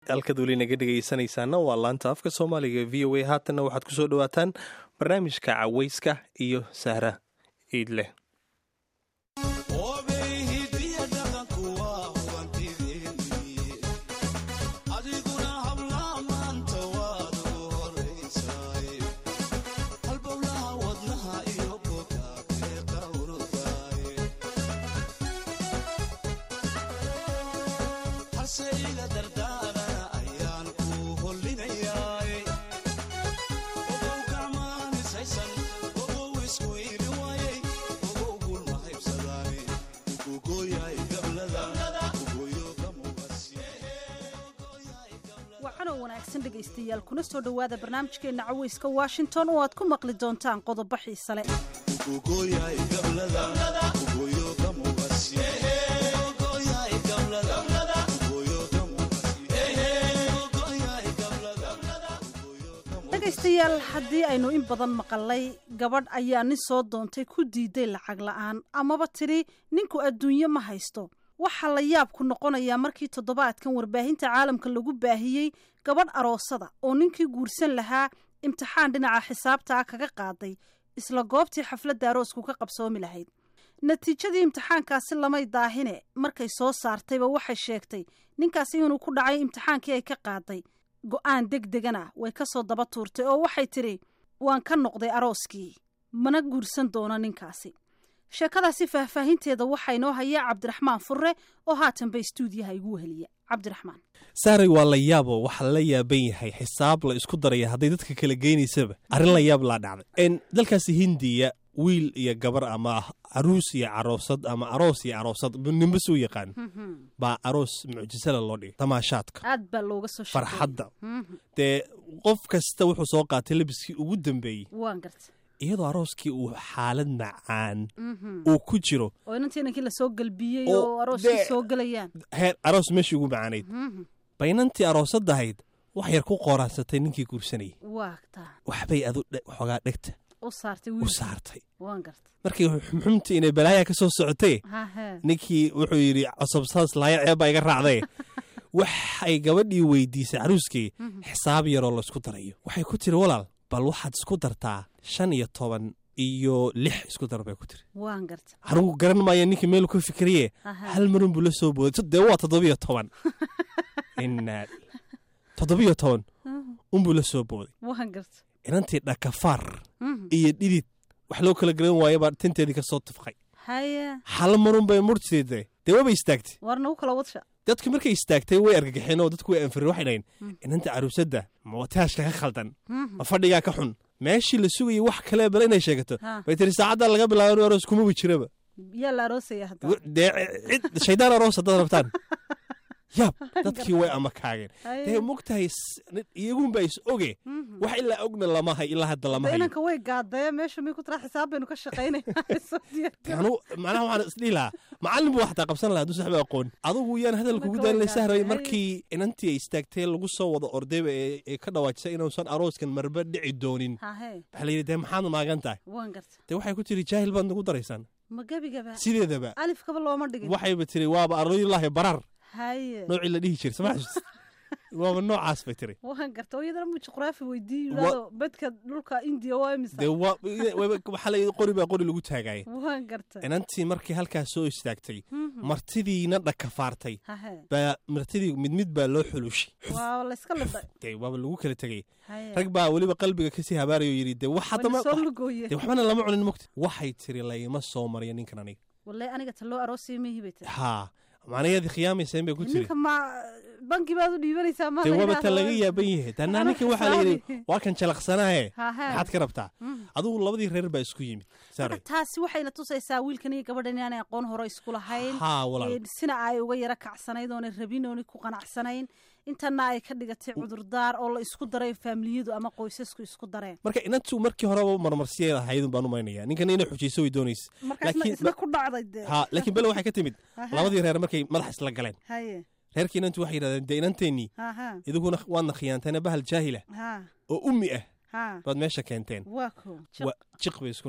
halkaad weli naga dhegaysanaysaana waa laanta afka soomaaliga v o a haatanna waxaad ku soo dhowaataan barnaamijka cawayska iyo sahra ciidleh wanaagsan dhegaystayaal kuna soo dhowaada barnaamijkeena caweyska washington oo aad ku maqli doontaan qodobo xiise leh dhegaystayaal haddii aynu in badan maqalay gabadh ayaa nin soo doontay ku diiday lacag la'aan amaba tidhi ninku adduunye ma haysto waxaa la yaabku noqonayaa markii toddobaadkan warbaahinta caalamka lagu baahiyey gabadh aroosada oo ninkii guursan lahaa imtixaan dhinaca xisaabta ah kaga qaaday isla goobtii xafladda aroosku ka qabsoomi lahayd natiijadii imtixaankaasi lamay daahine markay soo saartayba waxay sheegtay ninkaasi inuu ku dhacay imtixaankii ay ka qaaday go'aan deg degana way ka soo daba tuurtay oo waxay tidhi waan ka noqday arooskii mana guursan doono ninkaasi sheekadaasi faahfaahinteeda waxaa inoo hayaa cabdiraxmaan furre oo haatanba istuudiyaha igu weheliya cabdiraxmaan saaray waa la yaabo waxaa la yaaban yahay xisaab la isku daraya hadday dadka kala geynaysaba arrin la yaab laa dhacday dalkaasi hindiya wiil iyo gabar ama caruus iyo caroosad ama aroos iyo caroosad ninba suu yaqaan baa aroos mucjisala loo dhigay tamaashaadka aad baa looga soo farxadda dee qof kasta wuxuu soo qaatay labiskii ugu dambeeyey waan garta iyadoo arooskii uu xaalad macaan uu ku jiro oo inantii inankii lasoo galbiyey oo arooskii soo gelayaan heer aroos meeshii ugu macaanayd baynantii aroosadahayd wax yar ku qooraansatay ninkii guursanayay waagtaa waxbay adu xoogaa dhegta u saartay u saartay waan garta markii xumxumtii inay balaaya ka soo socotay hahe ninkii wuxuu yidhi cosabsaas laaya ceebbaa iga raacday waxay gabadhii weydiisay caruuskii xisaab yaroo laysku darayo waxay ku tiri walaal bal waxaad isku dartaa shan iyo toban iyo lix isku dar bay ku tiri waan garta anugu garan maaya ninkii meel ku fikriye hal marun buu la soo booday dee waa toddobiyo toban inaa toddobiyo toban unbuu la soo booday waan garta inantii dhakafaar iyo dhidid wax loo kala garan waayabaa tinteedii ka soo tufqay haye hal marun bay murteeda dee wabay istaagtay war nagu kala wadsha dadku markay istaagtay way argagaxeen oo dadku way anfirin waxay dhahayn inanta caruusadda ma wataashka ka khaldan ma fadhigaa ka xun meeshii la sugayay wax kale bale inay sheegato bay tiri saacaddaa laga bilaabo inu aroos kumaba jiraba yaa la aroosaya hadda dee cid shaydaan aroos haddaad rabtaan yaab dadkii way amakaageen dee mogtahay iyagunbaa is oge wax ilaa ogna lamahay ilaa hadda lama hayo inanka way gaadaya meesha may ku tiraa xisaab baynu ka shaqaynayanu macnaha waxaan isdhihi lahaa macallin buu xataa qabsan lahaa hadduu saxba aqoon adugu yaan hadal kugu daalin sahray markii inantii ay istaagtay lagu soo wado ordayba ee ka dhawaajisay inuusan arooskan marba dhici doonin waxaa la yidhi dee maxaad maagan tahay waan garta dee waxay ku tiri jaahil baad nagu daraysaan ma gebigaba sideedaba alifkaba looma dhigin waxayba tiri waaba arooyilaahi barar haye noocii la dhihi jiray sama xasuus waaba noocaas bay tiri waan garta oo iyadana mu juqraafi weydiiyo yidhaado bedka dhulka indiya waa imisa dee waxaa la qori baa qori lagu taagaya waan garta inantii markii halkaas soo istaagtay martidiina dhakafaartay baa martidii mid mid baa loo xulushay waa layska lidhay dee waaba lagu kala tegay rag baa weliba qalbiga kasii habaarayo yidhi dee wax haddama soo lugooye dee waxbana lama cunin mogta waxay tiri layma soo mariya ninkan aniga wallahi aniga ta loo aroosay mihi bay tiri haa macnaheedii khiyaamayseen bay ku tiri ninka ma banki baad u dhiibanaysaa ma dee waaba ta laga yaaban yahay tanaa ninkan waxaa la yidhi waa kan jalaqsanaaye maxaad ka rabtaa adugu labadii reer baa isku yimid taasi waxayna tusaysaa wiilkan iyo gabadhan inaanay aqoon hore isku lahayn haa walaal sina ay uga yaro kacsanayd oonay rabin oonay ku qanacsanayn intana ay ka dhigatay cudurdaar oo la isku daray faamiliyadu ama qoysasku isku dareen marka inantu markii horeba marmarsiyay lahaydun baan umaynaya ninkan inay xujayso way doonaysa markaisna ku dhacday dee ha laakiin bele waxay ka timid labadii reer markay madax isla galeen haye reerkii inantu waxay yidhahdeen dee inanteennii idiguna waadna khiyaanteena bahal jaahila oo ummi ah baad meesha keenteen waa ko jiq bay isku noqdeen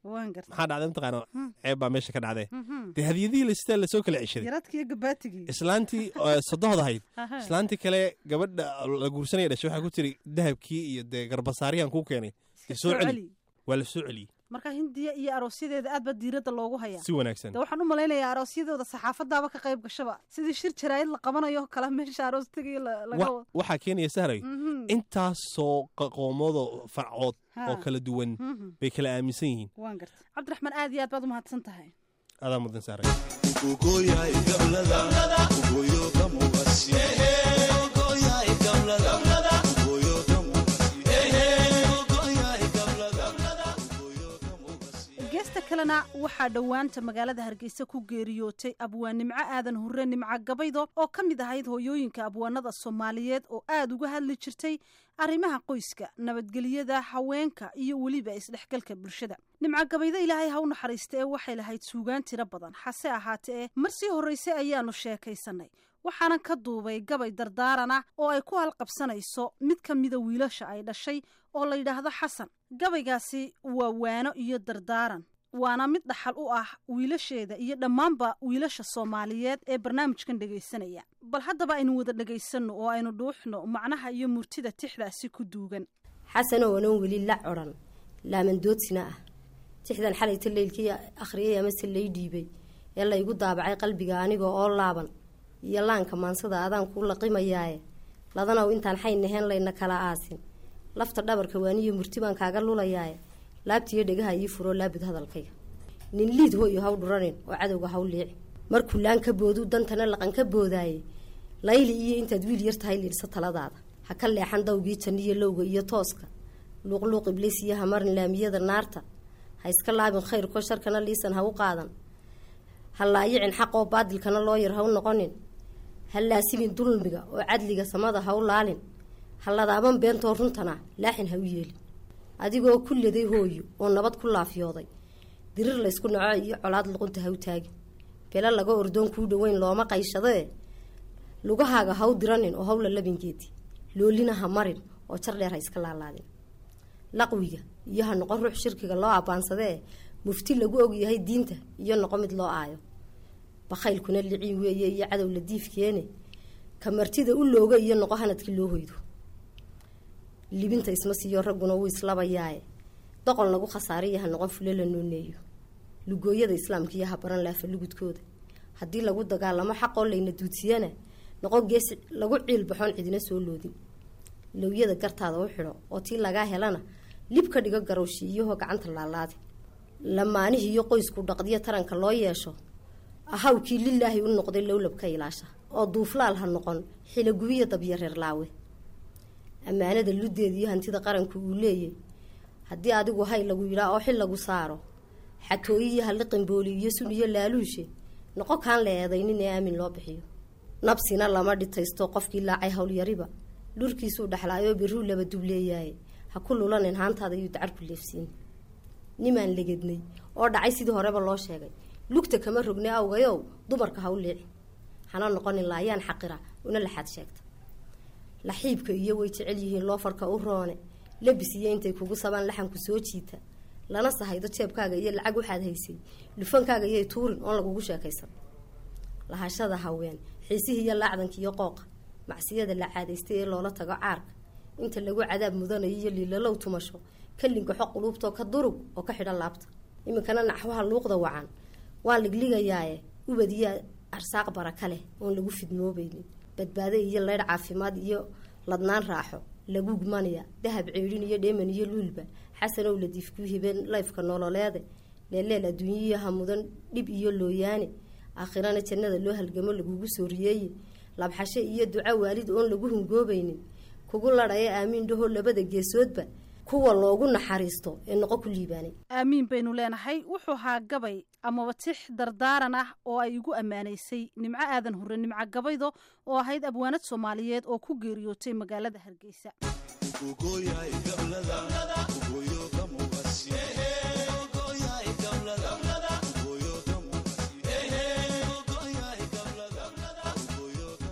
waan garta maxaa dhacday mataqaana Hmm. ceeb baa meesha ka dhacdee Mhm. dee hadiyadihii lastaa lasoo kala ceshaday yaradkiiyo gabaatigii islaantii oo sodohda ahayd Aha. islaantii kale gabadha la guursanaya dhashay waxaa ku tiri dahabkii iyo dee garbasaariyaan kuu keenay dee soo celi waa la soo celiyey marka hindiya iyo aroosyadeeda aad baa diiradda loogu hayaa si wanaagsan de waxaan u malaynayaa aroosyadooda saxaafadaaba ka qayb gashaba sidii shir jaraa'id la qabanayo kale meesha aroos tegayo la- laga Wa- wado waxaa keenaya sahray Mhm. intaasoo qaqoomoodoo farcood Ha. oo kala duwan Mhm. bay kala aaminsan yihiin waan garta cabdiraxmaan aad iyo aad baad u mahadsan tahay adaa mudan sahray Ugoyahay gablada, ugoyo kamugasi. Ugoyahay gablada, ugoyo kamugasi. Ugoyahay gablada, ugoyo kamugasi. geesta kalena waxaa dhowaanta magaalada hargeysa ku geeriyootay abwaan nimco aadan hurre nimco gabaydo oo ka mid ahayd hooyooyinka abwaanada soomaaliyeed oo aad uga hadli jirtay arrimaha qoyska nabadgelyada haweenka iyo weliba isdhexgalka bulshada nimco gabaydo ilaahay ha u naxariista ee waxay lahayd suugaan tiro badan hase ahaatee mar sii horraysay ayaanu sheekaysanay waxaanan ka duubay gabay dardaaran ah oo ay ku halqabsanayso mid ka mida wiilasha ay dhashay oo la yidhaahdo xasan gabaygaasi waa waano iyo dardaaran waana mid dhaxal u ah wiilasheeda iyo dhammaanba wiilasha soomaaliyeed ee barnaamijkan dhegaysanaya bal haddaba aynu wada dhegaysanno oo aynu dhuuxno macnaha iyo murtida tixdaasi ku duugan xasanoo anan weli la coran laamandoodsina ah tixdan xalayta leylkii akhriyay amase lay dhiibay ee laygu daabacay qalbiga aniga oo laaban iyo laanka maansada adaan kuu laqimayaaye ladanow intaan xayn naheen layna kala aasin lafta dhabarka waaniyo murti baan kaaga lulayaaye laabtiyo dhegaha ii furoo laabud hadalkayga nin liid hooyo haw dhuranin oo cadowga haw liici markuu laan ka boodu dantana laqan ka boodaaye layli iyo intaad wiil yar tahay liidhsa taladaada ha ka leexan dawgii janniyo lowga iyo tooska luuqluuq ibliis iyo hamarin laamiyada naarta ha iska laabin khayrko sharkana liisan ha u qaadan ha laayicin xaqoo baadilkana loo yar ha u noqonin ha laasimin dulmiga oo cadliga samada ha u laalin ha ladaaban beentoo runtana laaxin ha u yeelin adigoo ku leday hooyo oo nabad ku laafyooday dirir laysku naco iyo colaad luqunta ha u taagin belo laga ordoon kuu dhoweyn looma qayshadee lugahaaga ha u diranin oo hawla labingeedi loolina ha marin oo jar dheer ha iska laalaadin laqwiga iyo ha noqon ruux shirkiga loo abbaansadee mufti lagu ogyahay diinta iyo noqo mid loo aayo bakhaylkuna liciin weeye iyo cadow la diifkeene ka martida u looga iyo noqo hanadkii loo hoydo libinta isma siiyo ragguna wuu islabayaaye doqon lagu khasaariya ha noqon fule la nooneeyo lugooyada islaamka iyo ha baran laafa lugudkooda haddii lagu dagaalamo xaqoo layna duudsiyana noqo geesi lagu ciil baxoon cidina soo loodin lowyada gartaada u xidho oo tii lagaa helana lib ka dhigo garowshiiyahoo gacanta laalaadi lamaanihii iyo qoysku dhaqdiyo taranka loo yeesho ahawkii lilaahi u noqday lowlabka ilaasha oo duuflaal ha noqon xilagubiya dabyo reer laawe ammaanada luddeeda iyo hantida qaranku uu leeyay haddii adigu hay lagu yidhaa oo xil lagu saaro xatooyi iyo halliqinbooli iyo sun iyo laaluushe noqo kaan la eedaynin ee aamin loo bixiyo nabsina lama dhitaysto qofkii laacay howlyariba dhurkiisuu dhexlaayoo birruu laba dubleeyaaye ha ku lulanin haantaada iyo dacarku leefsiin nimaan legednay oo dhacay sidii horeba loo sheegay lugta kama rogne awgayow dumarka ha u liici hana noqonin laayaan xaqira una laxaad sheegta laxiibka iyo way jecel yihiin loofarka u roone labis iyo intay kugu sabaan laxanku soo jiita lana sahaydo jeebkaaga iyo lacag waxaad haysay dhufankaaga iyay tuurin oon lagugu sheekaysan lahashada haween xiisihii iyo laacdanka iyo qooqa macsiyada la caadaystay ee loola tago caarka inta lagu cadaab mudanayo iyo liilalow tumasho ka lingaxo quluubtoo ka durug oo ka xidhan laabta iminkana naxwaha luuqda wacan waa ligligayaaye ubad iyo arsaaq baraka leh oon lagu fidmoobaynin badbaado iyo leydh caafimaad iyo ladnaan raaxo lagu gmanaya dahab ceedhin iyo dheeman iyo luulba xasanow ladiifkuu hibeen layfka nololeede leeleel adduunyiyo hamudan dhib iyo looyaane aakhirana jannada loo halgamo lagugu soo riyeeye labxashe iyo duco waalid oon lagu hungoobaynin kugu ladhaya aamiin dhahoo labada geesoodba kuwa loogu naxariisto ee noqo ku liibaanay aamiin baynu leenahay wuxuu ahaa gabay amaba tix dardaaran ah oo ay igu ammaanaysay nimco aadan hurre nimco gabaydo oo ahayd abwaanad soomaaliyeed oo ku geeriyootay magaalada hargeysa Ugoyahay gablada, ugoyo kamugasi. Ugoyahay gablada, ugoyo kamugasi. Ugoyahay gablada, ugoyo kamugasi.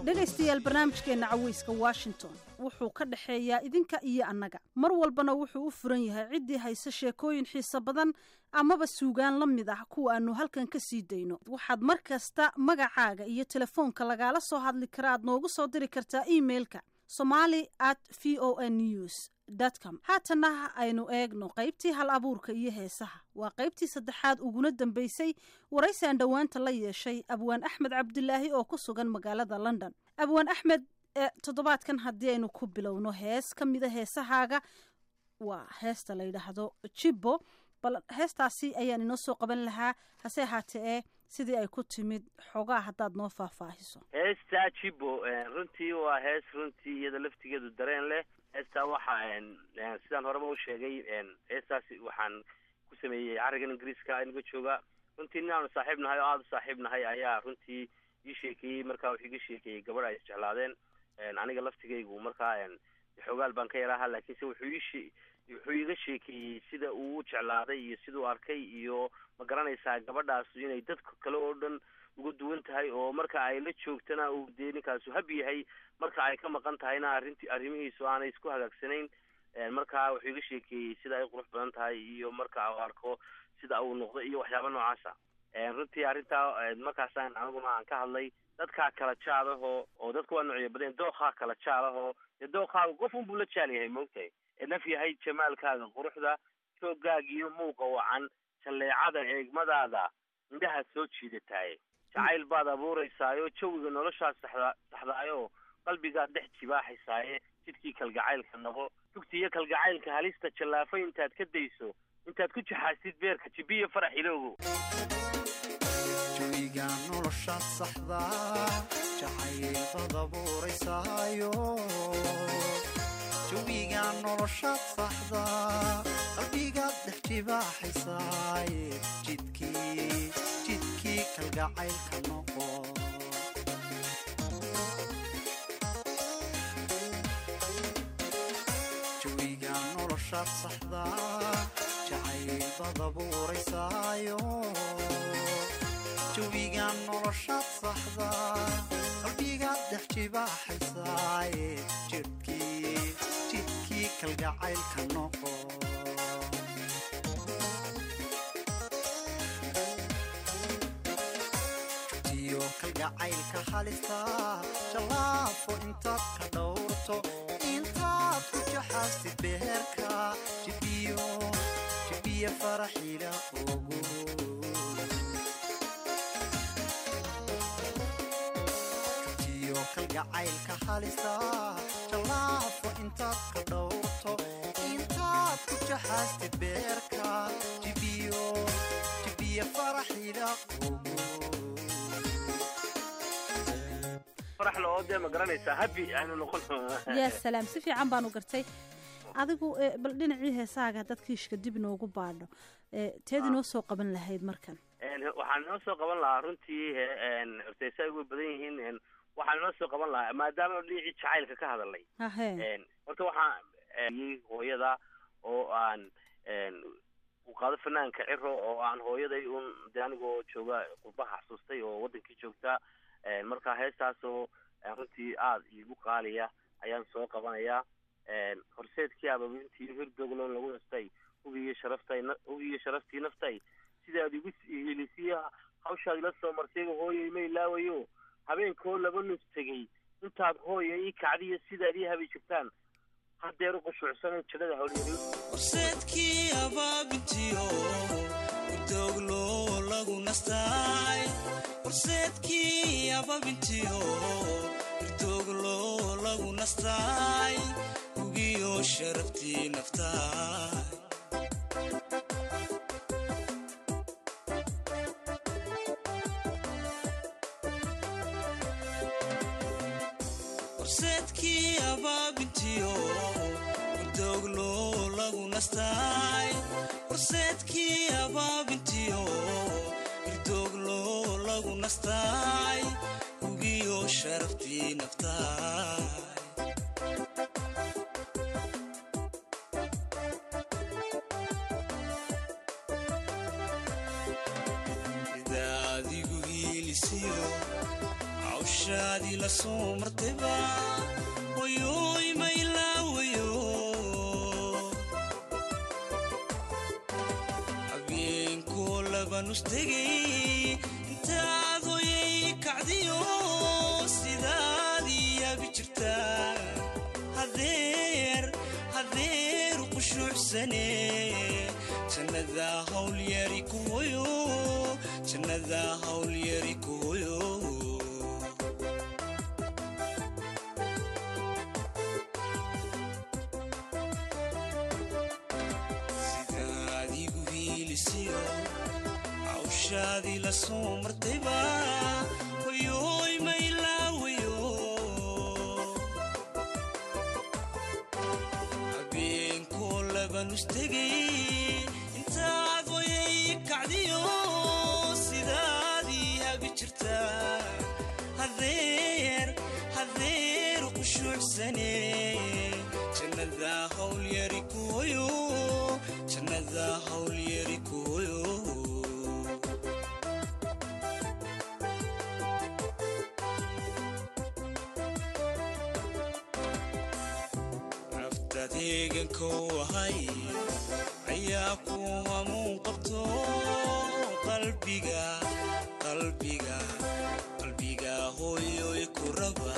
dhegaystayaal barnaamijkeenna caweyska washington wuxuu ka dhexeeyaa idinka iyo annaga mar walbana wuxuu u furan yahay ciddii hayse sheekooyin xiiso badan amaba suugaan la mid ah kuwa aanu halkan ka sii dayno waxaad mar kasta magacaaga iyo telefoonka lagaala soo hadli kara aad noogu soo diri kartaa imailka somali at v o n news com haatana aynu eegno qaybtii hal abuurka iyo heesaha waa qaybtii saddexaad uguna dambeysay waraysaan dhowaanta la yeeshay abwaan axmed cabdilaahi oo ku sugan magaalada london abwaan axmed toddobaadkan haddii aynu ku bilowno hees ka mida heesahaaga waa heesta la yidhaahdo jibbo bal heestaasi ayaan inoo soo qaban lahaa hase ahaatee ee sidii ay ku timid xoogaa haddaad noo faahfaahiso heestaa jibbo runtii waa hees runtii iyada laftigeedu dareen leh heestaa waxa sidaan horeba u sheegay heestaasi waxaan ku sameeyey carigan ingiriiska inaga jooga runtii nin aanu saaxiib nahay oo aada u saaxiib nahay ayaa runtii ii sheekeeyey markaa wuxuu iga sheekeeyey gabadh ay isjeclaadeen aniga laftigaygu markaa xoogaal baan ka yaraha laakiinse wuxuu ii wuxuu iga sheekeeyey sida uu u jeclaaday iyo siduu arkay iyo ma garanaysaa gabadhaasu inay dadka kale oo dhan uga duwan tahay oo marka ay la joogtana uu dee ninkaasu hab yahay marka ay ka maqan tahayna arrinti arrimihiisu aanay isku hagaagsanayn markaa wuxuu iga sheekeeyey sida ay qurux badan tahay iyo marka uu arko sida uu noqdo iyo waxyaaba noocaasa runtii arrintaa markaasaan aniguna aan ka hadlay dadkaa kala jaalaho oo dadku waa noocyo badeen dookhaa kala jaalaho dee dookaaga qof unbuu la jaal yahay maogtahay naf yahay jamaalkaaga quruxda joogaaga iyo muuqa wacan jalleecada eegmadaada indhaha soo jiidataaye jacayl baad abuuraysaayo jawiga noloshaad saxda saxdaayo qalbigaad dhex jibaaxaysaaye jidkii kalgacaylka noqo tugti iyo kalgacaylka halista jallaafo intaad ka dayso intaad ku jaxaasid beerka jibiya farax ilowgo jawiga noloshaad saxda jacaylbaad abuuraysaayo jawiga noloshaad saxda qalbigaad dhex jibaaxaysaaye jidkii jidkii kalgacaylka noqo jawiga noloshaad saxda jacaylbaad abuuraysaayo jawiga noloshaad saxda qalbigaad dhex jibaaxaysaaye jidhkii jidkii kalgacaylka noqo jutiyo kalgacaylka halista jallaafo intaad ka dhowrto intaad ku jaxaastid beherka jibiyo jibiya faraxila ogo kalgacaylka halista jallaafo intaad ka dhowrto intaad ku jaxaastid beerka jibiyo jibiya faraxila faraxla oo dee ma garanaysaa habi aynu noqon yaa salaam si fiican baanu gartay adigu bal dhinacii heesaaga haddaad kiishka dib inoogu baadho teed inoo soo qaban lahayd markan waxaan inoo soo qaban lahaa runtii horteysa ay uga badan yihiin waxaan inoo soo qaban lahaa maadaama dhinacii jacaylka ka hadalnay hahe horta waxaan hooyada oo aan u qaado fanaanka ciro oo aan hooyaday un de anigoo jooga qurbaha xasuustay oo wadankii joogta marka heestaasoo runtii aada iigu qaaliya ayaan soo qabanayaa horseedkii ababintii hirdogloon lagu nastay hugiiyo sharaftay hugiiyo sharaftii naftay sidaad igu helisiya hawshaad ila soo martay hooyay ma ilaawayo habeenkoo laba nus tegey intaad hooya ii kacdiyo sidaad ii habi jirtaan haddeer u qushuucsanan jidhada howlyari horseedkii abaabintiyo udoglo lagu nastaay horseedkii abaabintiyo udoglo lagu nastaay hugiyo sharaftii naftaay horseedkii abaabintiyo udoglo lagu nastaay horseedkii abaabintiyo irdoglo lagu nastaay hugiyo sharaftii naftaay sida adigu hiilisiyo hawshaadii la soo martayba wayoy maylaawayo habeenkoo labanustegay intaad hoyay kacdiyo sidaadii yaabi jirtaa hadeer hadeer qushuucsane jannada hawlyari ku hoyo jannada hawlyari ku hoyo sidaad igu hiilisiyo hawshaadii la soo martayba hoyoy maylaawayo habeenkoo labanustegay intaad hoyay kacdiyo sidaadii habi jirtaa hadeer hadeer qushuucsane jannada hawlyari ku hoyo jannada hawlyari ku hoyo naftaad heegankou ahay ayaa ku hamuun qabto qalbiga qalbiga qalbiga hooyoy ku raba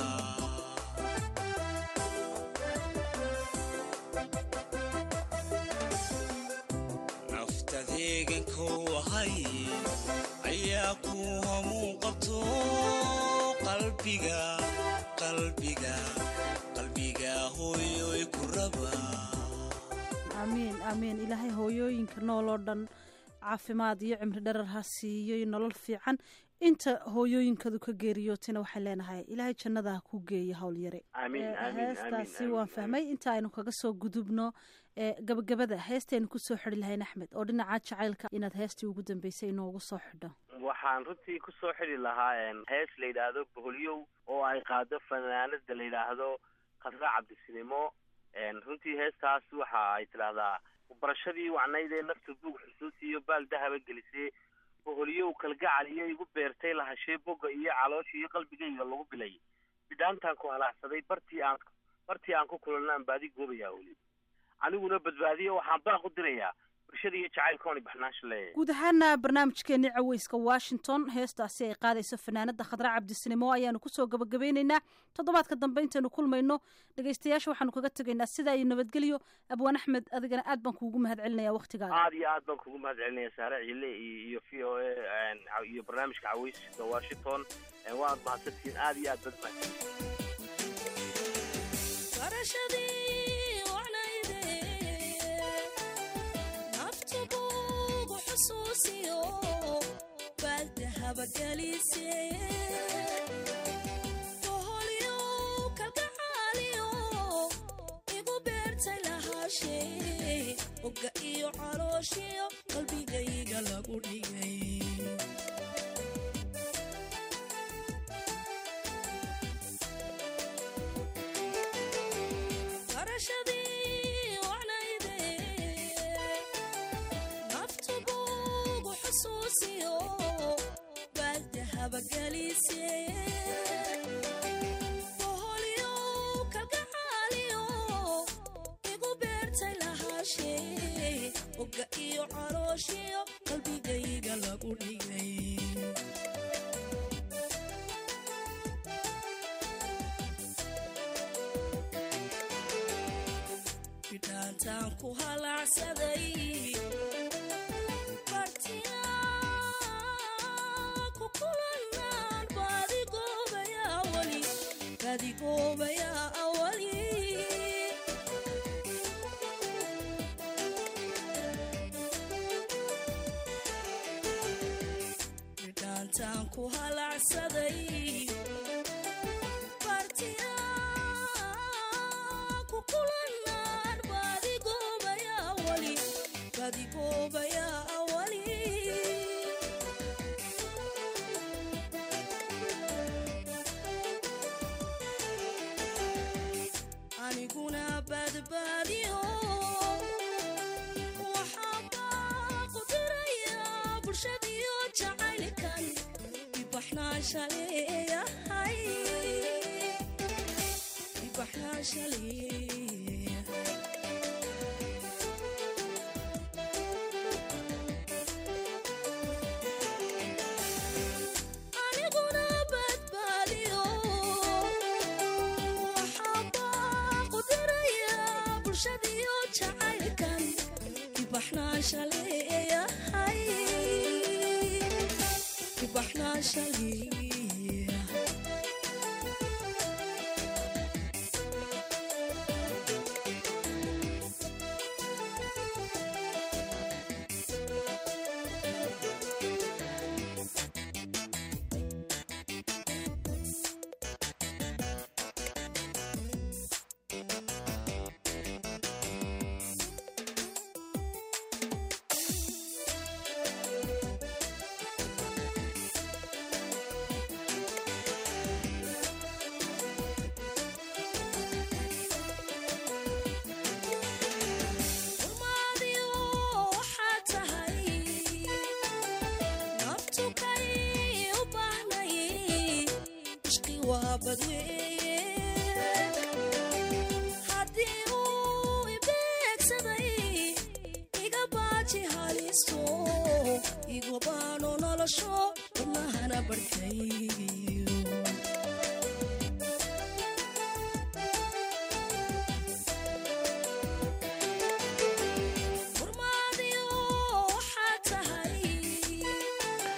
naftaad heegankou ahay ayaa ku hamuun qabto qalbiga qalbiga qalbiga hooyoy ku raba aamiin aamiin ilaahay hooyooyinka nool oo dhan caafimaad iyo cimri dharar ha siiyo iyo nolol fiican inta hooyooyinkadu ka geeriyootayna waxay leenahay ilaahay jannada ha ku geeyo howlyare Amiin, Eh, amiin, heestaasi amiin, waan amiin, fahmay inta aynu kaga soo gudubno eh, gabagabada heestaynu kusoo xidhi lahayn axmed oo dhinaca jacaylka inaad heestii ugu dambeysay inoogu soo xidho waxaan runtii ku soo xidhi lahaa een, hees la yidhaahdo boholyow oo ay qaado fanaanada la yidhaahdo khadra cabdisinimo een, runtii heestaas waxa ay tidhaahdaa barashadii wacnayd ee nafta buug xusuus iyo baal dahaba gelisee boholyow kalgacal iyo igu beertay lahashee boga iyo caloosha iyo qalbigayga lagu bilay bidhaantaan ku halaacsaday bartii aan bartii aan ku kulanaan baadi goobayaa weli aniguna badbaadiyo waxaan baaq u dirayaa bulshada iyo jacaylkooni baxnaansha leeyahay guud ahaana barnaamijkeenii caweyska washington heestaasi ay qaadayso fanaanada khadra cabdisinimo ayaanu kusoo gabagabeyneynaa toddobaadka dambe intaynu kulmayno dhegeystayaasha waxaanu kaga tegaynaa sidaa iyo nabadgelyo abwaan axmed adigana aad baan kuugu mahad celinaya waktigaaga aad iyo aad baan kugu mahad celinaya saare cille iyo iyo v o a iyo barnaamijka caweyska washington een, waad mahadsantihiin aad iyo aad bad mahadsan barashadii wacnayde naftu buugu xusuusiyo baaldahaba gelise boholyow kalgacaaliyo igu beertay lahaashee oga iyo calooshiyo qalbigayga lagu dhigay barashadii wacnayde naftu buugu xusuusiyo baaldahaba gelise boholyow kalgacaaliyo igu beertay lahaashee oga iyo calooshiyo qalbigayga lagu dhigay bidhaantaan ku halaacsaday bartiyaa ku kulanaan baadigoobayaa wali baadigoobayaa awali bidhaantaan ku halaacsaday bartiyaa ku kulanaan baadigoobayaa wali baadigoobayaa awali aniguna badbaadiyo waxaan baaqu dirayaa bulshadiyo jacaylkan ibaxnaansha leeyahay aniguna badbaadiyo waxaa baaqu diraya bulshadiyo jacaylkan dibaxnaasha leeyahay dibaxnaasha leeyahay urmaadiyo waxaa tahay naftukay u baahnay ishqi waa badweeye haddii uu ibeegsaday iga baaji halisto igu baano nolosho wadnahana barkay